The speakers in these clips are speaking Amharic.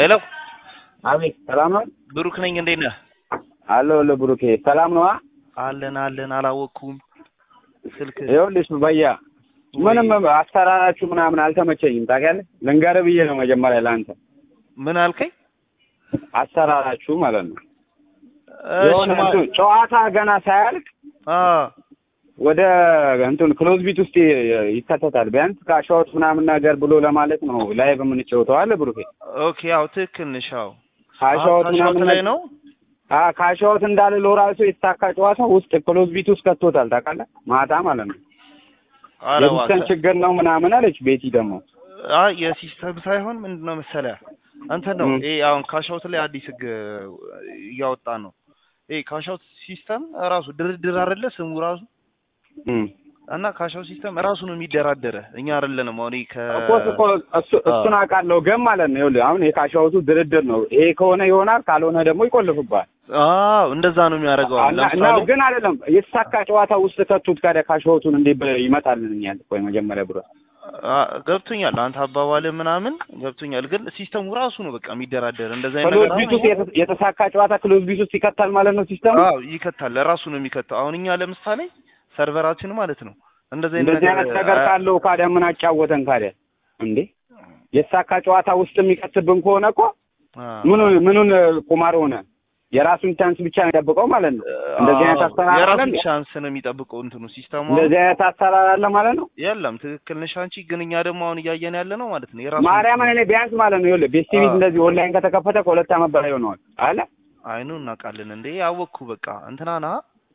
ሄሎ አቤት ሰላም ነው ብሩክ ነኝ። እንዴት ነህ? አለሁ አለሁ ብሩኬ ሰላም ነዋ አለን አለን። አላወቅኩም ስልክ ይኸውልሽ በያ ምንም አሰራራችሁ ምናምን አልተመቸኝም ታውቂያለሽ ልንገርህ ብዬ ነው መጀመሪያ ለአንተ ምን አልከኝ? አሰራራችሁ ማለት ነው እሺ የሆነ ማ- እንትን ጨዋታ ገና ሳያልቅ አ ወደ እንትን ክሎዝ ቢት ውስጥ ይ- ይከተታል ቢያንስ ካሻዎት ምናምን ነገር ብሎ ለማለት ነው ላይቭ የምንጫወተው አለ ብሩኬ ኦኬ ያው ትክክል ነሽ። ያው ካሻዎት አሁን ምናምን ላይ ነው። አ ካሻዎት እንዳለ ሎራሱ የተሳካ ጨዋታ ውስጥ ክሎዝ ቢት ውስጥ ከቶታል ታውቃለህ ማታ ማለት ነው ኧረ የሲስተም እባክህ። ችግር ነው ምናምን አለች ቤቲ ደግሞ አይ የሲስተም ሳይሆን ምንድን ነው መሰለህ እንትን ነው ም። ይሄ አሁን ካሻውት ላይ አዲስ ህግ እያወጣ ነው። ይሄ ካሻውት ሲስተም ራሱ ድርድር አይደለ ስሙ ራሱ እም። እና ካሻውት ሲስተም ራሱ ነው የሚደራደረ እኛ አይደለንም። አሁን ይሄ ከ እኮ እኮ እሱ- እሱን አውቃለሁ ግን ማለት ነው ይኸውልህ አሁን የካሻዎቱ ድርድር ነው ይሄ ከሆነ ይሆናል ካልሆነ ደግሞ ይቆልፍባል አዎ እንደዛ ነው የሚያደርገው። አሁን እና እና ለምሳሌ ግን አይደለም የተሳካ ጨዋታ ውስጥ ከቱት ካደ ካሻዎቱን እንዴ ይመጣልኛል ቆይ መጀመሪያ ብሎ አ ገብቶኛል። አንተ አባባል ምናምን ገብቶኛል። ግን ሲስተሙ ራሱ ነው በቃ የሚደራደር እንደዛ አይነት ክሎዝ ነገር ቢት አሁን ውስጥ የተ- የተሳካ ጨዋታ ክሎዝ ቢት ውስጥ ይከታል ማለት ነው ሲስተሙ አዎ ይከታል። ራሱ ነው የሚከተው። አሁን እኛ ለምሳሌ ሰርቨራችን ማለት ነው እንደዚህ አይነት እንደዚህ አይነት ነገር አ- ካለው ካዲያ ምን አጫወተን ካዲያ እንዴ የተሳካ ጨዋታ ውስጥ የሚከትብን ከሆነ እኮ አ- ምኑን ምኑን ቁማር ሆነ የራሱን ቻንስ ብቻ ነው የጠብቀው ማለት ነው እንደዚህ አይነት አዎ፣ አሰራር አለ የራሱን እንዴ? ቻንስ ነው የሚጠብቀው እንትኑ ሲስተሙ። እንደዚህ አይነት አሰራር አለ ማለት ነው የለም ትክክል ነሽ አንቺ። ግን እኛ ደግሞ አሁን እያየን ያለ ነው ማለት ነው የራሱ ማርያምን እኔ ቢያንስ ማለት ነው ይኸውልህ ቤስት ቲቪ አዎ። እንደዚህ ኦንላይን ከተከፈተ ከሁለት ዓመት በላይ ሆነዋል አለ አይኑ እናውቃለን እንዴ ያወቅኩ በቃ እንትናና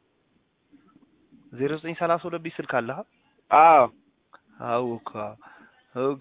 ዜሮ ዘጠኝ ሰላሳ ሁለት ቤት ስልክ አለህ? አዎ አውካ ኦኬ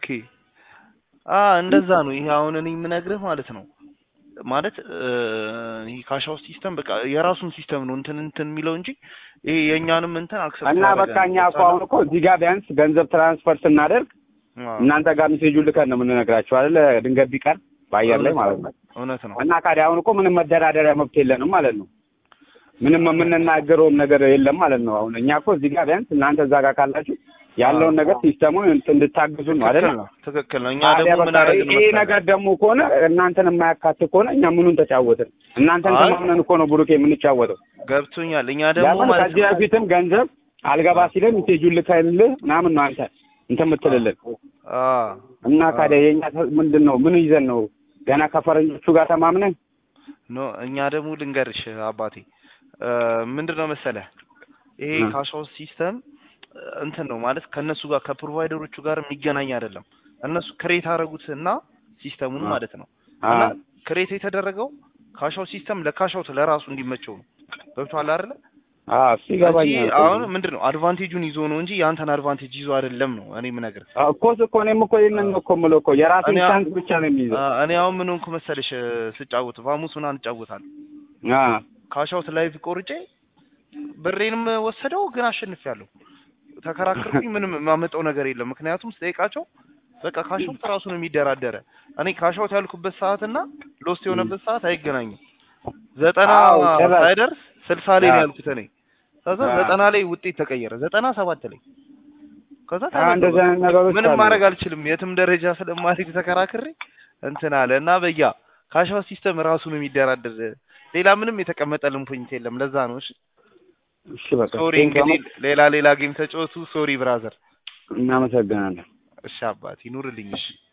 አ እንደዛ ነው። ይሄ አሁን እኔ የምነግርህ ማለት ነው ማለት እ፣ ይሄ ካሻው ሲስተም በቃ የራሱን ሲስተም ነው እንትን እንትን የሚለው እንጂ ይሄ የእኛንም እንትን አክሰፕት እና በቃ እኛ እኮ አሁን እኮ እዚህ ጋር ቢያንስ ገንዘብ ትራንስፈር ስናደርግ እናንተ ጋር ሜሴጁን ልከን ነው የምንነግራችሁ አይደለ ድንገት ቢቀር በአየር ላይ ማለት ነው እውነት ነው። እና ካዲያ አሁን እኮ ምንም መደራደሪያ መብት የለንም ማለት ነው ምንም የምንናገረውም ነገር የለም ማለት ነው አሁን እኛ እኮ እዚህ ጋር ቢያንስ እናንተ እዛ ጋር ካላችሁ ያለውን ነገር ሲስተሙን እንድታግዙ ነው አይደለ ትክክል ነው ትክክል ነው። እኛ ታዲያ ደግሞ ምን በቃ አደረግን ይሄ መሰለህ? ነገር ደግሞ ከሆነ እናንተን የማያካትት ከሆነ እኛ ምኑን ተጫወትን? እናንተን አይ። ተማምነን እኮ ነው ብሩኬ የምንጫወተው። ገብቶኛል። እኛ ደግሞ ለምን ማለት ከዚህ ነው በፊትም ገንዘብ አልገባ ሲለን ሜሴጁን ልከንልህ ምናምን ነው አንተ እንትን የምትልልን አ እና ካዲያ የኛ ምንድን ነው ምን ይዘን ነው ገና ከፈረንጆቹ ጋር ተማምነን ኖ እኛ ደግሞ ልንገርሽ አባቴ እ፣ ምንድን ነው መሰለህ ይሄ እ። ካሻው ሲስተም እንትን ነው ማለት ከእነሱ ጋር ከፕሮቫይደሮቹ ጋር የሚገናኝ አይደለም። እነሱ ክሬት አደረጉት እና ሲስተሙን አ። ማለት ነው አ እና ክሬት የተደረገው ካሻው ሲስተም ለካሻውት ለራሱ እንዲመቸው ነው። ገብቶሃል አይደለ? አ እሱ ይገባኛል እንጂ አሁን ምንድን ነው አድቫንቴጁን ይዞ ነው እንጂ የአንተን አድቫንቴጅ ይዞ አይደለም ነው እኔ የምነግርህ። አ፣ እኮ እኮ እኔም እኮ ይሄንን ነው እኮ የምለው እኮ የራሱን እኔ አሁን- ቻንስ ብቻ ነው የሚይዘው። አ፣ እኔ አሁን ምን ሆንኩ መሰለሽ እ፣ ስጫወት ቫሙስ ምናምን እጫወታለሁ አ ካሻውት ላይቭ ቆርጬ ብሬንም ወሰደው ግን አሸንፊያለሁ። ተከራከርኩኝ። ምንም የማመጣው ነገር የለም። ምክንያቱም ስጠይቃቸው በቃ ካሻውት ራሱ ነው የሚደራደረ። እኔ ካሻውት ያልኩበት ሰዓት እና ሎስት የሆነበት ሰዓት አይገናኝም። ዘጠና አዎ፣ ጭራሽ። ሳይደርስ ስልሳ ላይ ነው አዎ። ያልኩት እኔ። ከዛ አዎ። ዘጠና ላይ ውጤት ተቀየረ። ዘጠና ሰባት ላይ ከዛ አ ተመለሰ። እንደዚህ አይነት ነገሮች ምንም አሉ። ማድረግ አልችልም። የትም ደረጃ ስለማልሄድ ተከራክሬ እንትን አለ እና በያ ካሻው ሲስተም ራሱ ነው የሚደራደር። ሌላ ምንም የተቀመጠልን ፖይንት የለም። ለዛ ነው እሺ። እሺ በቃ ሶሪ ቴንክ እንግዲህ ሌላ ሌላ ጌም ተጫወቱ። ሶሪ ብራዘር። እናመሰግናለን። እሺ አባት ይኑርልኝ። እሺ